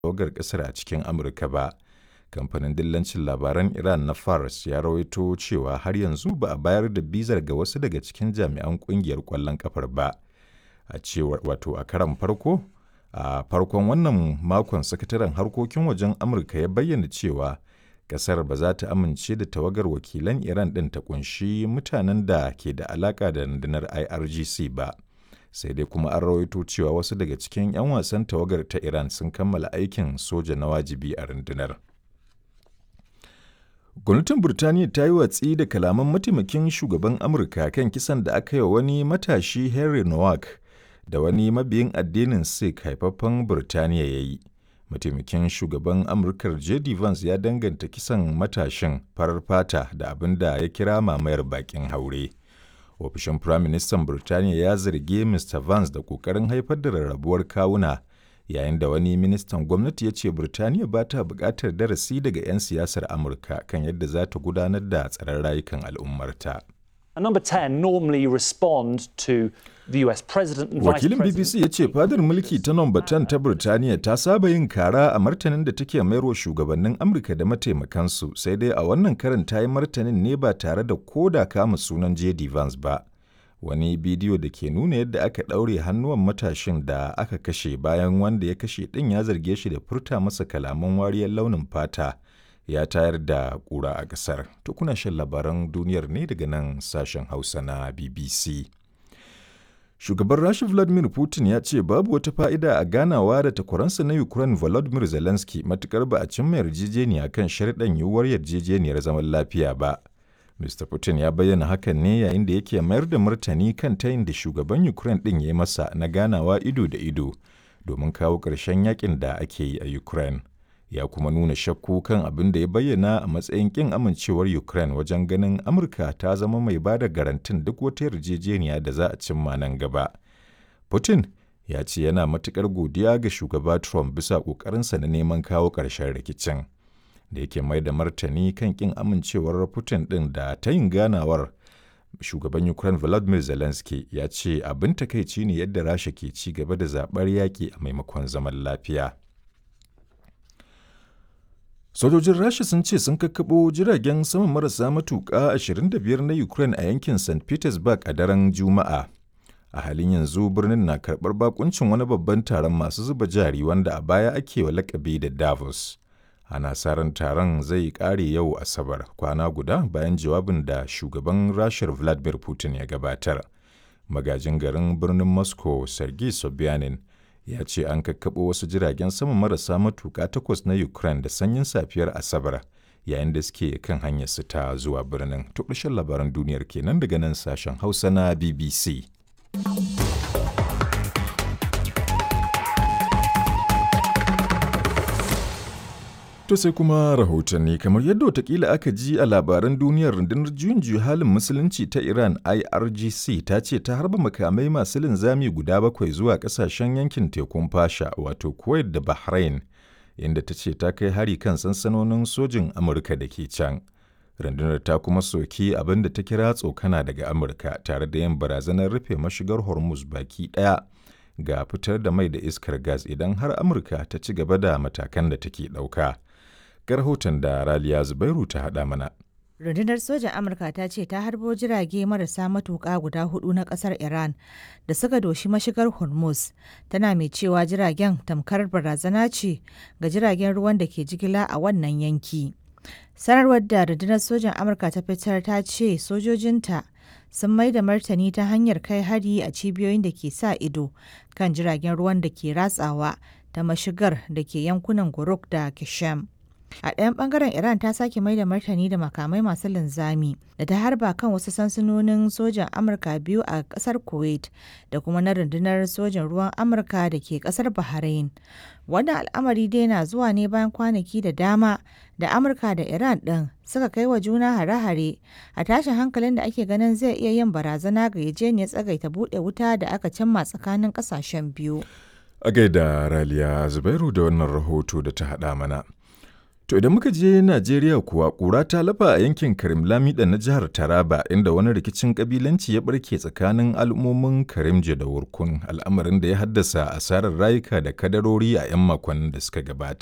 tawagar ƙasar a cikin Amurka ba. Kamfanin dillancin labaran Iran na Fars ya rawaito cewa har yanzu ba a bayar da bizar ga wasu daga cikin jami'an ƙungiyar ƙwallon ƙafar ba. A cewar wato a karan farko, a farkon wannan makon sakataren harkokin wajen Amurka ya bayyana cewa kasar ba za ta amince da tawagar wakilan Iran ɗin ta kunshi mutanen da ke da alaƙa da rundunar IRGC ba. Sai dai kuma an rawaito cewa wasu daga cikin 'yan wasan tawagar ta Iran sun kammala aikin soja na wajibi a rundunar. Gwamnatin Burtaniya ta yi watsi da kalaman mataimakin shugaban Amurka kan kisan da aka yi wa wani matashi Henry Nowak da wani mabiyin addinin Sikh haifaffen Burtaniya ya yi. mataimakin shugaban amurkar j.d. vance ya danganta kisan matashin farar fata da abin da ya kira mamayar bakin haure ofishin firaministan burtaniya ya zargi mr vance da kokarin haifar da rarrabuwar kawuna yayin da wani ministan gwamnati ya ce burtaniya ba ta buƙatar darasi daga 'yan siyasar amurka kan yadda za ta gudanar da tsaron rayukan al'ummarta. And number 10 normally respond to the US president and Wakilin vice BBC ya ce fadar mulki ta nomba 10 ta Birtaniya ta saba yin kara a martanin da take mayarwa shugabannin Amurka da mataimakansu sai dai a wannan karin ta yi martanin ne ba tare da koda kama sunan JD Vance ba. Wani bidiyo da ke nuna yadda aka ɗaure hannuwan matashin da aka kashe bayan wanda ya kashe ɗin ya zarge shi da furta masa kalaman wariyar launin fata. ya tayar da ƙura a ƙasar. To kuna shan labaran duniyar ne daga nan sashen Hausa na BBC. Shugaban Rasha Vladimir Putin ya ce babu wata fa'ida a ganawa da takwaransa na Ukraine Volodymyr Zelensky matukar ba a cimma yarjejeniya kan sharɗan yiwuwar yarjejeniyar zaman lafiya ba. Mr. Putin ya bayyana hakan ne yayin da yake mayar da martani kan tayin da shugaban Ukraine ɗin ya yi masa na ganawa ido da ido domin kawo ƙarshen yakin da ake yi a Ukraine. ya kuma nuna shakku kan abin da ya bayyana a matsayin kin amincewar Ukraine wajen ganin Amurka ta zama mai ba da garantin duk wata yarjejeniya da za a cimma nan gaba. Putin ya ce yana matukar godiya ga shugaba Trump bisa ƙoƙarinsa na neman kawo ƙarshen rikicin. Da yake mai da martani kan kin amincewar Putin ɗin da ta yin ganawar shugaban Ukraine Volodymyr Zelensky ya ce abin takaici ne yadda Rasha ke ci gaba da zaɓar yaƙi a maimakon zaman lafiya. Sojojin Rasha sun ce sun kakkaɓo jiragen sama marasa matuƙa 25 na Ukraine a yankin St. Petersburg a daren Juma'a. A halin yanzu birnin na karɓar bakuncin wani babban taron masu zuba jari wanda a baya ake wa lakabi da Davos. Ana sa ran taron zai ƙare yau Asabar kwana guda bayan jawabin da shugaban Rashar Vladimir Putin ya gabatar. Magajin garin birnin Moscow Sergei Sobyanin ya ce an kakkaɓo wasu jiragen sama marasa matuƙa takwas na Ukraine da sanyin safiyar Asabar yayin da suke kan hanyarsu ta zuwa birnin. To ƙarshen labaran duniyar kenan daga nan sashen Hausa na BBC. To sai kuma rahotanni kamar yadda watakila aka ji a labaran duniyar rundunar juyin juya halin musulunci ta Iran IRGC ta ce ta harba makamai masu linzami guda bakwai zuwa kasashen yankin tekun fasha wato Kuwait da Bahrain inda ta ce ta kai hari kan sansanonin sojin Amurka da ke can. Rundunar ta kuma soki abin da ta kira tsokana daga Amurka tare da yin barazanar rufe mashigar Hormuz baki ɗaya ga fitar da mai da iskar gas idan har Amurka ta ci gaba da matakan da take ɗauka. ga rahoton da Raliya Zubairu ta haɗa mana. Rundunar sojan Amurka ta ce ta harbo jirage marasa matuƙa guda hudu na ƙasar Iran da suka doshi mashigar Hormuz, tana mai cewa jiragen tamkar barazana ce ga jiragen ruwan da ke jigila a wannan yanki. Sanarwar da rundunar sojan Amurka ta fitar ta ce sojojinta sun mai da martani ta hanyar kai hari a cibiyoyin da ke sa ido kan jiragen ruwan da ke ratsawa ta mashigar da ke yankunan Guruk da Kishem. A ɗayan ɓangaren Iran ta sake mai da martani da makamai masu linzami da ta harba kan wasu sansanonin sojan Amurka biyu a ƙasar Kuwait da kuma na rundunar sojan ruwan Amurka da ke ƙasar Bahrain. Wannan al'amari dai na zuwa ne bayan kwanaki da dama da Amurka da Iran ɗin suka kai wa juna hare-hare a tashin hankalin da ake ganin zai iya yin barazana ga yajeniyar tsagaita buɗe wuta da aka cimma tsakanin ƙasashen biyu. A gaida Raliya Zubairu da wannan rahoto da ta haɗa mana. To idan muka je Najeriya kuwa ƙura ta lafa a yankin Karim Lamida na jihar Taraba inda wani rikicin kabilanci ya barke tsakanin al'ummomin Karimje da Wurkun al'amarin da ya haddasa asarar rayuka da kadarori a 'yan makonnin da suka gabata.